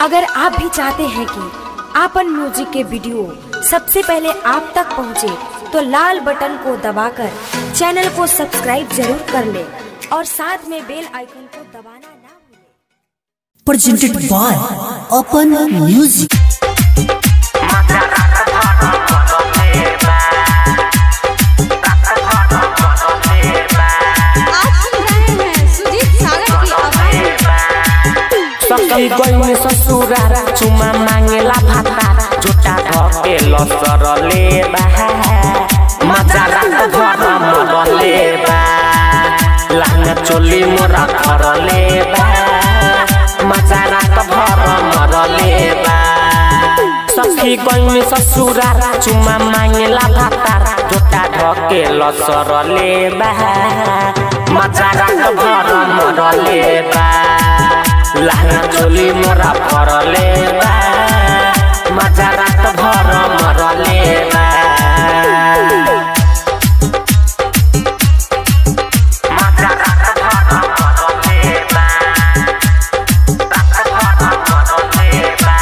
अगर आप भी चाहते हैं कि आपन म्यूजिक के वीडियो सबसे पहले आप तक पहुंचे, तो लाल बटन को दबाकर चैनल को सब्सक्राइब जरूर कर ले और साथ में बेल आइकन को दबाना ना भूलें। presented by Open Music. आप सुन रहे हैं सुजीत सागर की आवाज सखी गई ससुरार चुमा मांगेला भाता झुटा धके लसर लेबा मजा रात घर मर लेबा लांगा चोली मोरा घर लेबा मजा रात भर मर लेबा सखी गई ससुरार चुमा मांगेला भाता झुटा धके लसर लेबा मजा रात भर मर लेबा लाना चोली मोरा फरले बा मजा रात भर मरले बा मजा रात भर मरले बा रात भर मरले बा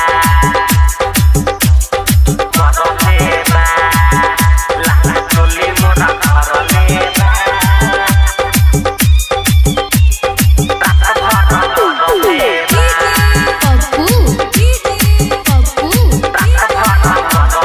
मरले बा लाना चोली मोरा फरले बा रात भर मरले बा पप्पू पप्पू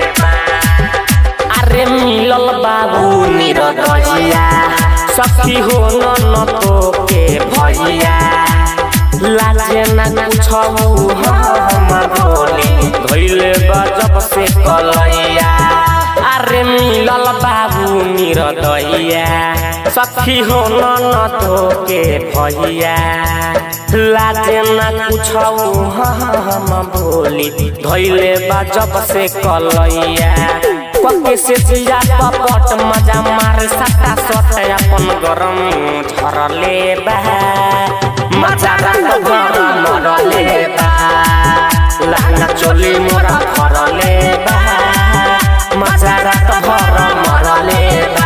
अरे मिलल बाबू निरदजिया सखी हो न न तो के भैया लाजे न कुछौ हम बोली धैले गजब से कलैया अरे मिलल बाबू निरदइया सखी हो न न तो के भैया लाजे न कुछौ हम बोली धैले गजब से कलैया पके से जिया पपट मजा मार सटा सट अपन गरम झरले बा मजा रात गरम मरले बा लाना चोली मोरा फरले बा मजा रात भर मरले बा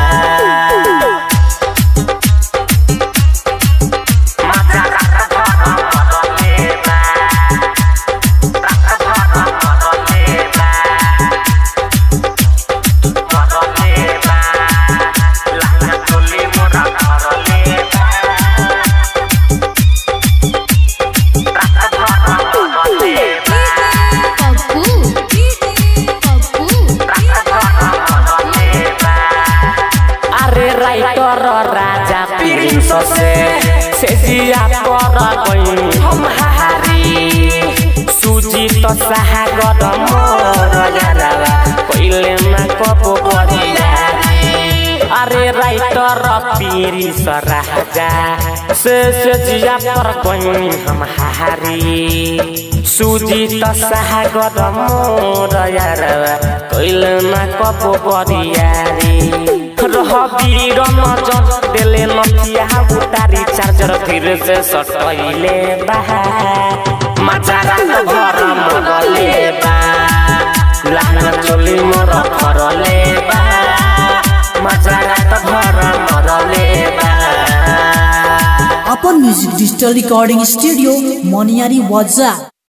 मजा रात भर मरले बा रात भर मरले बा मरले बा लाना चोली मोरा फरले बा रात भर मरले बा पप्पू पप्पू अरे राइटर राजा प्रिंस से से जिया पर गई हम हारी सुजी तो सागर मोर यारा पहिले ना कबो बरियारी अरे राइटर प्रिंस राजा से से जिया पर गई हम हारी सुजी तो सागर मोर यारा पहिले ना कबो बरियारी रह वीर नजर देले नथिया उतारी चार्जर फिर से सटैले बा मजा रात भर मरले बा लाना चोली मोर फरले बा मजा रात भर मरले बा Open Music Digital Recording Studio, Moniari Waza.